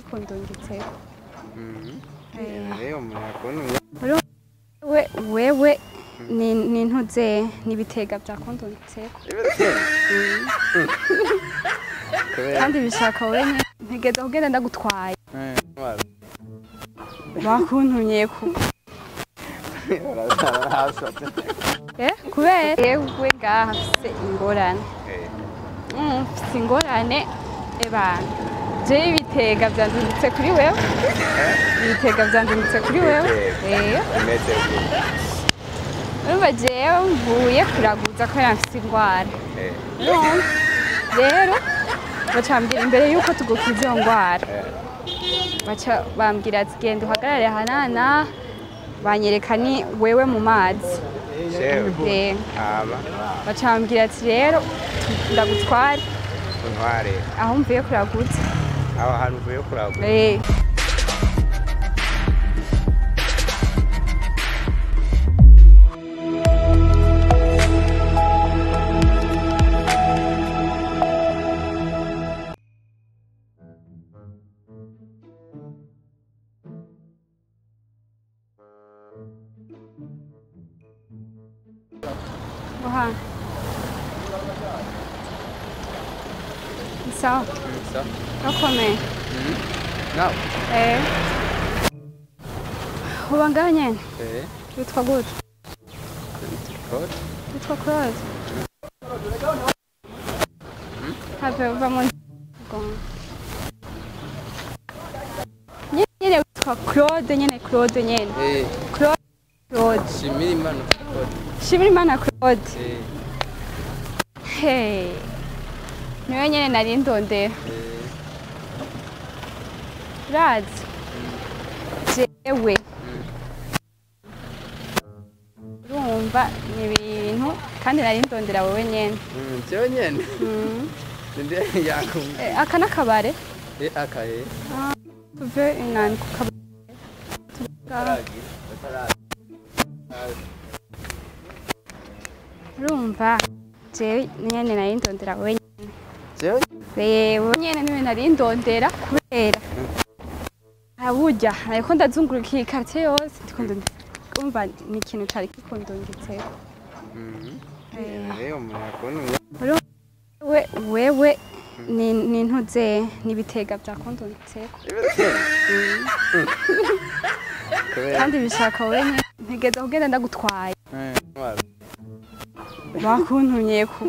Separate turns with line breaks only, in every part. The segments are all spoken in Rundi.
kikundungitseko Eh.
rero umuntu yakunda
we wewe ni ni ntuze n'ibitega byakundungitseko
kubera
kandi bishaka wowe nyene ntegeza kugenda ndagutwaye bakuntumye ku
barasatse
eh kubera yewe ngaha mfise ingorane Mm, mfise ingorane ebana jewe ibitega vyandungitse kuri wewe ibitega vyandungitse kuri wewe eh
imeze gutya
urumva jewe mvuye kuraguza kubera mfise ingwara
Eh,
Urumva? rero baca bambwira imbere yuko tugukiza iyo ngwara
eh,
baca bambwira ati genda uhagarare hanana banyereka ni wewe mu mazi
shewe
Eh,
hama
baca bambwira ati rero ndagutware
untware
aho mvuye kuraguza
aho hantu uvuye kuragura
Eh. Oha. Sawa,
so
urakomeye.
nawe
Eh. Uba ngaho nyene
eh
witwa gute
kode
witwa Claude have uva mu nyene nyene witwa Claude nyene Claude nyene
eh
Claude Claude
shimira imana kode
shimira imana Claude
eh
hey niwe nyene nari ndondera
eh
urazi jewe urumva ni ibintu kandi nari ndondera wowe nyene
mm, jewe nyene
Mm.
ninde yakumva
Eh, aka n'akabare
eh akaye
tuve inani ku kabare
taragi taragi
urumva jewe nyene nari ndondera wowe nyene
jewe
yewe nyene niwe nari ndondera kubera burya ariko ndazunguruka iyi quartier yose ndiko ndondera umva ni ikintu cari kikundungitseko
mhm
Eh.
rero umuntu yakunda
we wewe ni ni ntuze n'ibitega byakundungitseko
kubera
kandi bishaka wowe nyene ntegeza kugenda ndagutwaye
intwaro
bakuntumye ku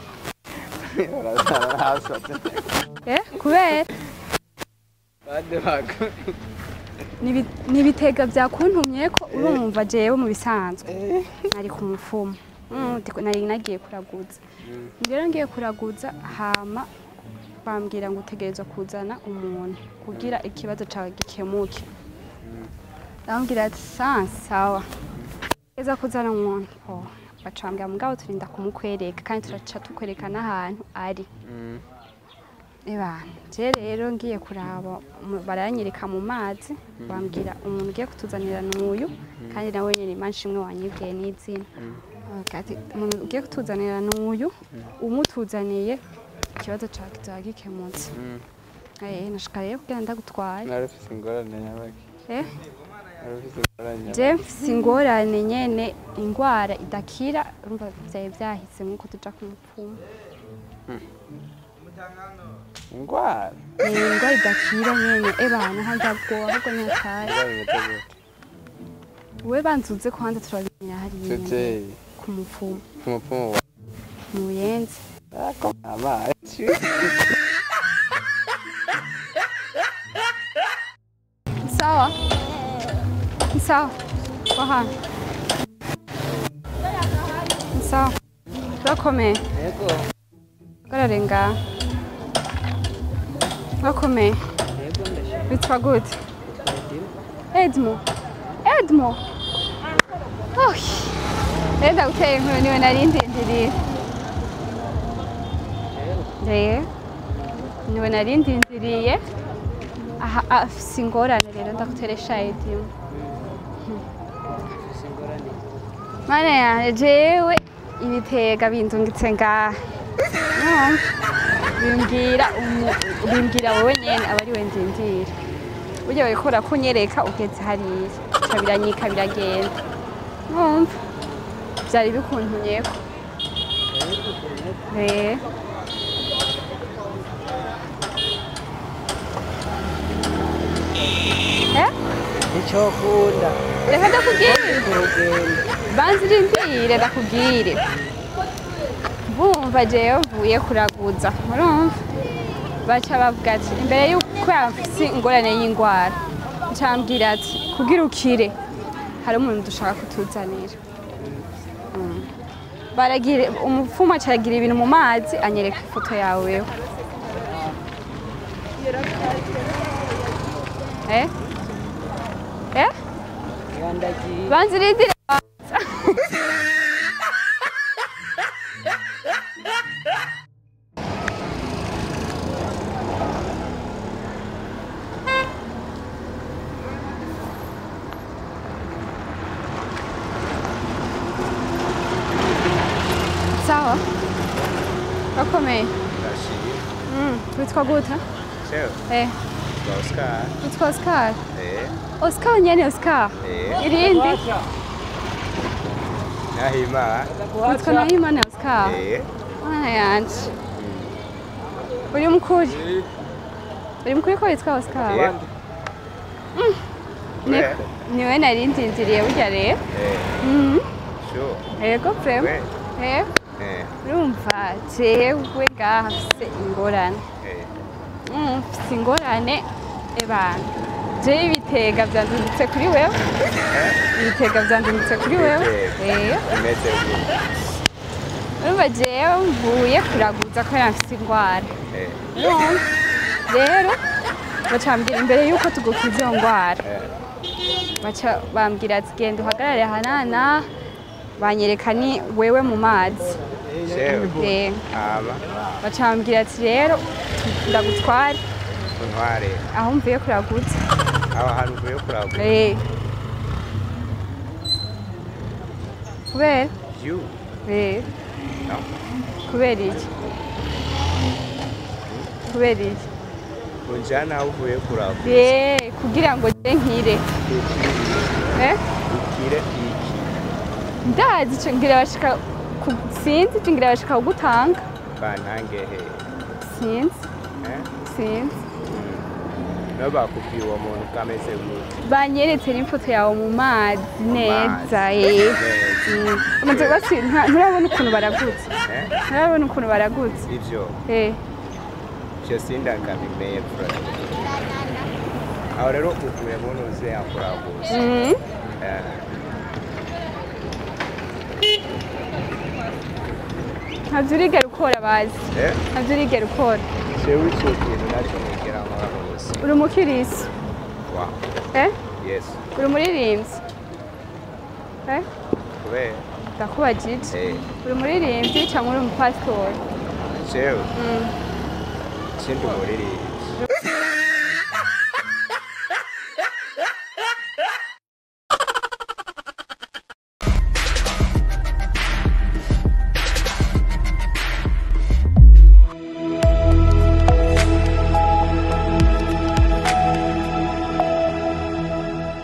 barasatse
eh kubera
bade bako
Nibi- n'ibitega byakuntumye ko urumva jewe mu bisanzwe nari ku mufumo Mm, ndiko- nari nagiye kuraguza rero ngiye kuraguza hama bambwira ngo utegerezwa kuzana umuntu kugira ikibazo cawe gikemuke ndamubwira ati "Sa- sawa eza kuzana umuntu oh, baca bambwira mugabo turinda kumukwereka kandi turaca tukwereka n'ahantu ari Ebana, je rero ngiye kuraba mu- baranyereka mu mazi bambwira umuntu ugiye kutuzanira n'uyu kandi nawe nyine imanshi imwe wanyibwiye n'izina Bavuga ati, umuntu ugiye kutuzanira n'uyu umutuzaniye ikibazo cawe kizaba gikemutse Eh, nashaka rero kugira ndagutwaye
nari ufise ingorane nyabaki
Eh,
nari ufise ingorane nyabaki
je mfise ingorane nyene ingwara idakira urumva vyari vyahise nk'uko tuja ku mupfumu
ingwara
Eh, ingwara idakira nyene ebana handabwoba ahubwo ntihataye
ingwara imeze gute
we banzuze ko hanze turabimenyera hariya nyene
tuteye
ku mupfumu
ku mupfumu wa
mu buyenzi
ako amazi
sawa sawa wahana sawa urakomeye
yego
hagarare ngaha urakomeye
yego ndashaka
witwa gute edmo edmo Oy. rero ndaguteye inkuru niwe nari ndindiriye rero niwe nari ndindiriye aha afise ingorane rero ndaguteresha edimu mana yanjye jewe ibitega bindungitse ngaha Urumva? bimbwira umu- bimbwira wowe nyene aba ari we ndindira burya wikora kunyereka ugeze hariya ca biranyika biragenda numva vyari bikuntumyeko Eh. Eh?
icyo kunda
reka ndakubwire
urugendo
banza irindire ndakubwire bumva jewe mvuye kuraguza murumva baca bavuga ati imbere y'uko yafise ingorane y'ingwara ncambwira ati kugira ukire hari umuntu dushaka kutuzanira Mm. baragira umupfumu acaragira ibintu mu mazi anyereka ifoto yawe wewe eh eh
yandagiye
banza irindire sawa gakomeye
ndashimye
Mm, witwa gute
sewe
eh
twa oscar
witwa oscar
eh
oscar nyene oscar
eh
irindi
nahima
witwa nahimana oscar
eh
Mana yanje uri mukuri uri mukuri ko witwa oscar
eh
Ni-
we
niwe nari ndindiriye burya rero
eh
Mhm.
sure
yego vrema
we
eh
eh
urumva jewe ngaha mfise ingorane
eh
Mm, mfise ingorane ebana jewe ibitega vyandungitse kuri wewe ibitega vyandungitse kuri wewe
Ibitega.
eh
imeze gute
urumva jewe mvuye kuraguza kubera mfise ingwara
eh
urumva rero bacambwira imbere yuko tugukiza iyo ngwara
eh
baca bambwira ati genda uhagarare hanana banyereka ni wewe mu mazi
sewe
Eh,
ama
baca bambwira ati rero ndagutware
untware
aho mvuye kuraguza
aho hantu uvuye kuragura
Eh. kubera
you
Eh,
no
kubera iki kubera iki
unjana aho uvuye kuragura
Eh, kugira ngo nge nkire Eh,
ukire iki
ndazi ico ngira bashika ku- sinzi ico ngira bashika kugutanga
bantange he
sinzi
eh
sinzi
no bakubwiye uwo muntu ko ameze gute
banyeretse n'ifoto yawe mu mazi neza
Mazi.
eh.
Neza.
Mm. Umaze basi nta- nturabona ukuntu baragutse
eh
nturabona ukuntu baragutse
ivyo
Eh,
ivyo sindangabimeye fura aho rero uvuye muntu uze yakuraguza
mm.
eh
ntavyo urigera ukora bazi
eh
ntavyo urigera ukora
jewe ico kintu naco nigera nkora mu buzima
uri umukirisi
wa
eh?
yes
uri umuririmbyi eh?
kubera
ndakubajije
eh
uri umuririmbyi cyangwa uri umupasitori
jewe
Mm.
sindi umuririmbyi